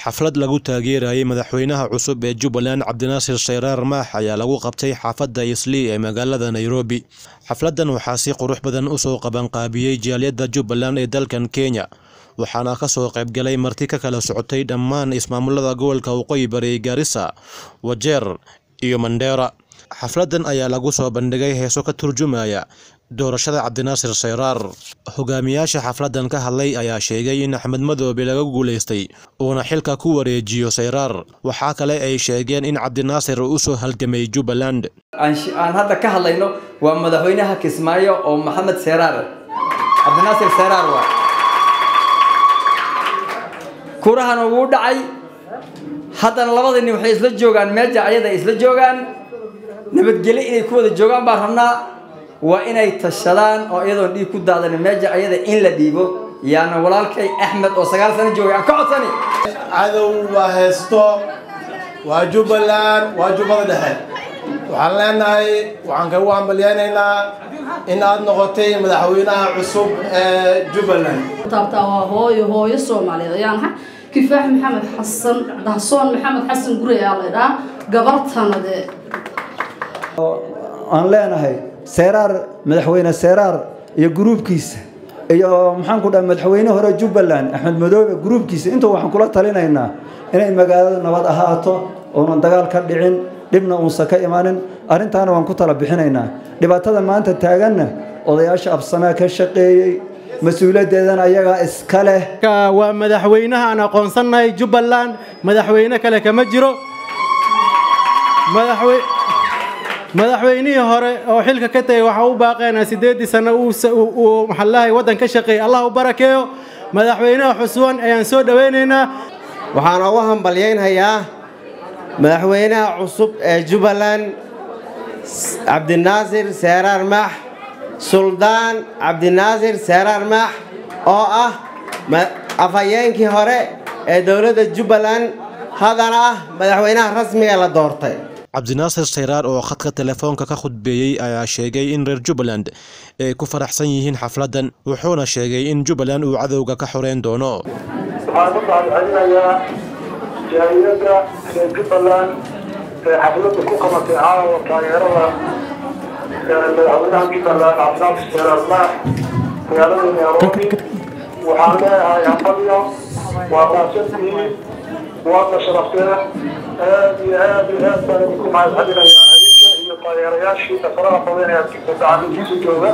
xaflad lagu taageerayay madaxweynaha cusub ee jubbaland cabdinaasir shayraar maax ayaa lagu qabtay xaafadda islii ee magaalada nairobi xafladdan waxaa si qurux badan usoo qabanqaabiyey jaaliyadda jubbaland ee dalkan kenya waxaana ka soo qaybgalay marti ka kala socotay dhammaan ismaamulada gobolka waqooyi bari gaarisa wajeer iyo mandheera xafladdan ayaa lagu soo bandhigay heeso ka turjumaya doorashada cabdinaasir shayraar hogaamiyaasha xafladdan ka hadlay ayaa sheegay in axmed madoobe laga guulaystay uuna xilka ku wareejiyo shayraar waxaa kale ay sheegeen in cabdinaasir uu usoo halgamay jubbaland aan hadda ka hadlayno waa madaxweynaha kismaayo oo maxamed seyraar cabdinaasir seyraar waa kurahana wuu dhacay haddana labada nin waxay isla joogaan meeja ayada isla joogaan nabadgelyo inay ku wada joogaan baan rabnaa waa inay tashadaan oo iyadoon dhiig ku daadanin meeja ayada in la dhiibo yaana walaalkay axmed oo sagaal sano joogay aan ka codsani cadow waa heesto waa jubbaland waa jubbada dhexe waxaan leenahay waxaan kagu hambalyaynaynaa in aad noqotay madaxweynaha cusub ee jubbaland taabtaa waa hooyo hooyo soomaaliyeed ayaan ahay kifaax maxamed xasan dahsoon maxamed xasan gurey aa laydhaa gabartanade aan leenahay seeraar madaxweyne seeraar iyo gruubkiisa iyo maxaan ku dhaha madaxweyne hore jubbaland axmed madoobe gruubkiisa intuu waxaan kula talinaynaa inay magaalada nabad ahaato oonan dagaal ka dhicin dhibna uusan ka imanin arrintaana waan ku tala bixinaynaa dhibaatada maanta taaganna odayaasha absamaa ka shaqeeyey mas-uuliyaddeedana ayagaa iska leh waa madaxweynaha aan aqoonsannahay jubbaland madaxweyne kale kama jiro madaxweynihii hore oo xilka ka tegay waxaa u baaqaynaa siddeeddii sano uu maxallahay waddan ka shaqeeyay allah u barakeeyo madaxweynaha xusuwan ayaan soo dhowaynaynaa waxaan ugu hambalyaynhayaa madaxweynaha cusub ee jubbaland cabdinaasir seeraar maax suldaan cabdinaasir seeraar maax oo ah afhayeenkii hore ee dowladda jubbaland haddana ah madaxweynaha rasmiga la doortay cabdinaasir shayraar oo khadka telefoonka ka khudbeeyey ayaa sheegay in reer jubbaland ay ku faraxsan yihiin xafladdan wuxuuna sheegay in jubbaland uu cadowga ka xoreyn doono waxaan u mahadcelinayaa jaaliyadda reer jubbaland ee xafladda ku qabatay caawa taageerada madaxweynaha jubbaland cabdinaasir shayraar maax magaalada nairobi waxaan leeyahay hambalyo waa maasantihiin waadna sharafteen aad iyo aad iyo aad baan idinku mahadcelinayaa adinka iyo taageerayaashiina faraha badan ee gacantiisa jooga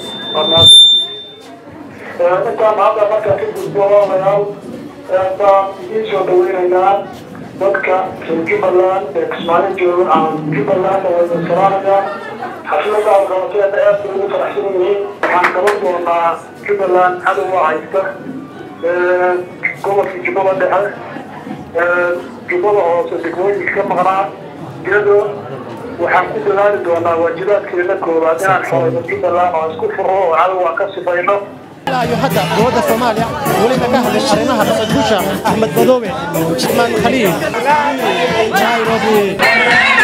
intaan hadda markaa ka gudbo odayaal baan idiin soo dhaweynaynaa dadka reer jubbaland ee kismaayo jooga aan jubbaland wada salaamayaa xafladda aad qabateen aad bay ugu faraxsan yihiin waxaan qaban doonaa jubbaland cadowga haysta gobolka jubbada dhexe jubbada hoose degmooyinka ka maqnaa iyado waxaan ku dadaali doonaa waajibaadkeena koowaad inaan xoreyno jubbaland oo isku furo oo cadowga ka sifayno ilaa hadda dowladda soomaaliya weliba ka hadlay arrimaha dhaqanguusha axmed madoobe shirmaan khaliil nairobi